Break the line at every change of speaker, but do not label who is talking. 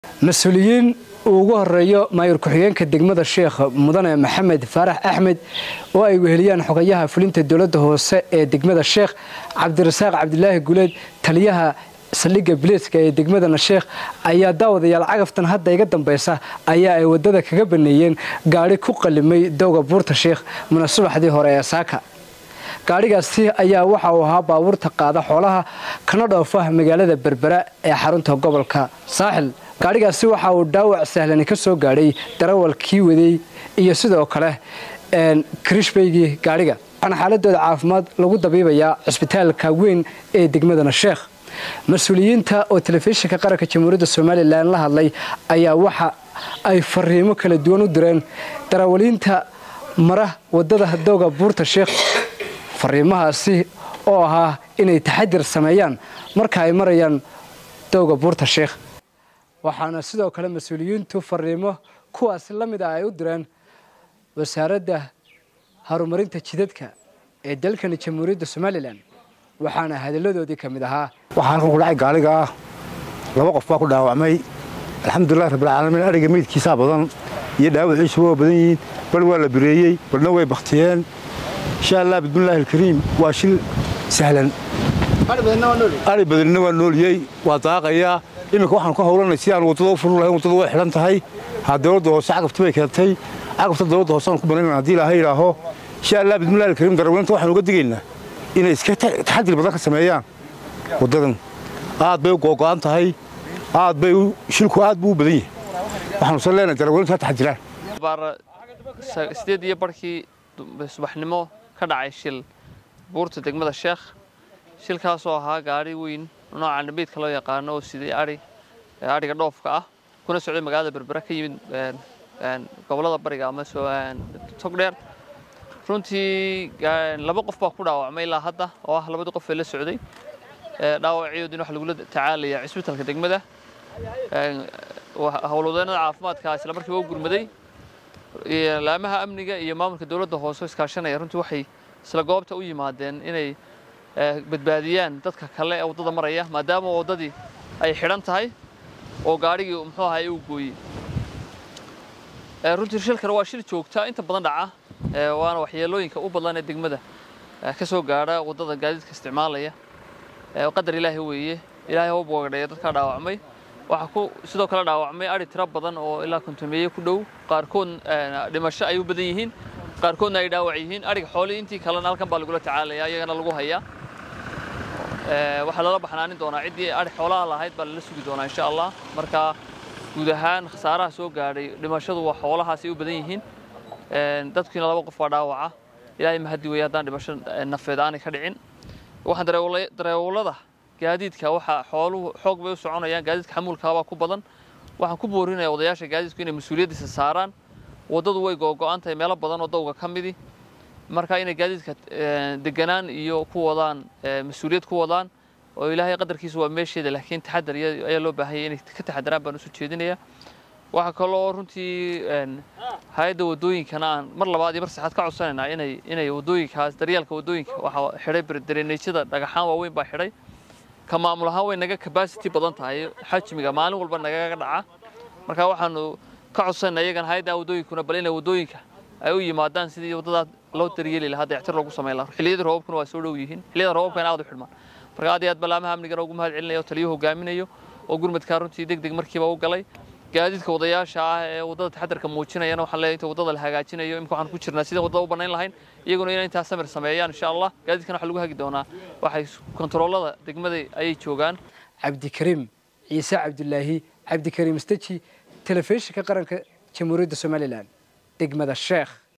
mas-uuliyiin uu ugu horeeyo maayur ku-xigeenka degmada sheekh mudane maxamed faarax axmed oo ay weheliyaan xogayaha fulinta dowladda hoose ee degmada sheekh cabdirasaaq cabdilaahi guleed taliyaha saldhigga biliiska ee degmadana sheekh ayaa daawadayaal cagaftan hadda iga dambaysa ayaa ay waddada kaga baneeyeen gaadhi ku qalimay dowga buurta sheekh muna subaxdii hore ee saaka gaadhigaasi ayaa waxa uu ahaa baabuurta qaada xoolaha kana dhoofa magaalada berbera ee xarunta gobolka saaxil gaadhigaasi waxa uu dhaawac sahlani ka soo gaadhay darawalkii waday iyo sidoo kale krishbaygii gaadhiga waxaana xaaladooda caafimaad lagu dabiibayaa cisbitaalka weyn ee degmadana sheekh mas-uuliyiinta oo telefishinka qaranka jamhuuriyadda somalilan la hadlay ayaa waxa ay fariimo kala duwan u direen darawaliinta mara wadada dowga buurta sheekh fariimahaasi oo ahaa inay taxadir sameeyaan marka ay marayaan dowga buurta sheekh waxaana sidoo kale mas-uuliyiintu fariimo kuwaasi la mid ah ay u direen wasaaradda horumarinta jidadka ee dalkani jamhuuriyadda somalilan waxaana hadalladoodii ka mid ahaa
waxaa halkan ku dhacay gaaliga ah laba qof baa ku dhaawacmay alxamdulilahi rabbilcaalamiin ariga meydkiisaa badan iyo dhaawaciisu waa badan yihiin bal waa la bireeyey balna way baktiyeen insha allah bismillaahi alkariim waa shil sahlan ari badanina waa nooliyey waa daaqayaa iminka waxaan ku howlanay si aan waddada u furu lahayn waddada way xidhan tahay ha dowladda hoose cagafti bay keentay cagafta dowladda hoose aan ku banaynan haddii ilaahay idhaaho insha allah bismillahi alkariim darawaliinta waxaan uga digaynaa inay iska taxadir badan ka sameeyaan waddadan aad bay u googo'an tahay aad bay shilku aad buu u badan yahay waxaanusan leenahay darawaliintu ha taxadiraan
sideed iyo barhkii subaxnimo ka dhacay shil buurta degmada sheekh shilkaasoo ahaa gaadhi weyn nooca nabiidka loo yaqaano oo siday ai adhiga dhoofka ah kuna socday magaalada berbera ka yimid gobollada bariga ama togdheer runtii laba qof baa ku dhaawacmay ilaa hadda oo ah labadii qof ee la socday dhaawaciyoodin waxa lagula tacaalaya cisbitalka degmada howlwadeennada caafimaadka isla markiiba u gurmaday laamaha amniga iyo maamulka dowladda hoose iskaashanaya runtii waxay isla goobta u yimaadeen inay badbaadiyaan dadka kale ee waddada maraya maadaama waddadii ay xidhan tahay oo gaadhigii muxuu ahay uu gooyey runtii shilkan waa shil joogta inta badan dhaca waana waxyeelooyinka u badan ee degmada ka soo gaadha waddada gaadiidka isticmaalaya qadar ilaahi weeye ilaahay u boogadheeya dadkaa dhaawacmay waxaa ku sidoo kale dhaawacmay adhi tiro badan oo ilaa kontomeeye ku dhow qaarkood dhimasho ay u badan yihiin qaarkoodna ay dhaawac yihiin adhiga xoolii intii kalena halkan baa lagula tacaalaya iyagana lagu hayaa waxaa lala baxnaanin doonaa ciddii adhi xoolaha lahayd baa lala sugi doonaa insha allah marka guud ahaan khasaaraha soo gaadhay dhimashadu waa xoolahaas ay u badan yihiin dadkiina laba qof waa dhaawaca ilaahay mahadi weeye haddaan dhimasho nafeed aanay ka dhicin waxaan dareewlada gaadiidka waxa xooluhu xoog bay u soconayaan gaadiidka xamuulkaabaa ku badan waxaan ku boorinayaa odayaasha gaadiidku inay mas-uuliyaddiisa saaraan waddadu way googo'an tahay meelo badan oo dowga ka midi marka inay gaadiidka deganaan iyo ku wadaan mas-uuliyad ku wadaan oo ilaahay qadarkiisa waa meesheeda laakiin taxadar ayaa loo baahanyay inay ka taxadaraan baan usoo jeedinayaa waxaa kaloo runtii hay-adda waddooyinkana aan mar labaad iyo mar saxaad ka codsanaynaa inay inay waddooyinkaas daryeelka waddooyinka waxaa xidhay dareneejyada dhagaxaan waaweyn baa xidhay ka maamul ahaan way naga capacity badan tahay xajmiga maalin walba nagaga dhaca marka waxaanu ka codsanaynaa iyagana hay-adda waddooyinkuna bal inay waddooyinka ay u yimaadaan sidii waddadaa loo daryeeli lahaa dayactir loogu samayn lahaa xilliyada roobabkuna waa soo dhow yihiin xilliyada roobabkana aad u xidhmaan marka aad iyo aad balaamaha amnigana ugu mahad celinayo oo taliyuhu hogaaminayo oo gurmadkaa runtii deg deg markiiba u galay gaadiidka wadayaasha ah ee waddada taxadarka muujinayana waxaan leeyahay inta waddada la hagaajinayo imika waxaan ku jirnaa sidii waddada u bannayn lahayn iyaguna inay intaa samir sameeyaan insha allah gaadiidkana waxa lagu hagi doonaa waxay kontaroolada degmada ayay joogaan
cabdikariim ciise cabdulaahi cabdikariim staji telefishinka qaranka jamhuuriyadda somalilan degmada sheekh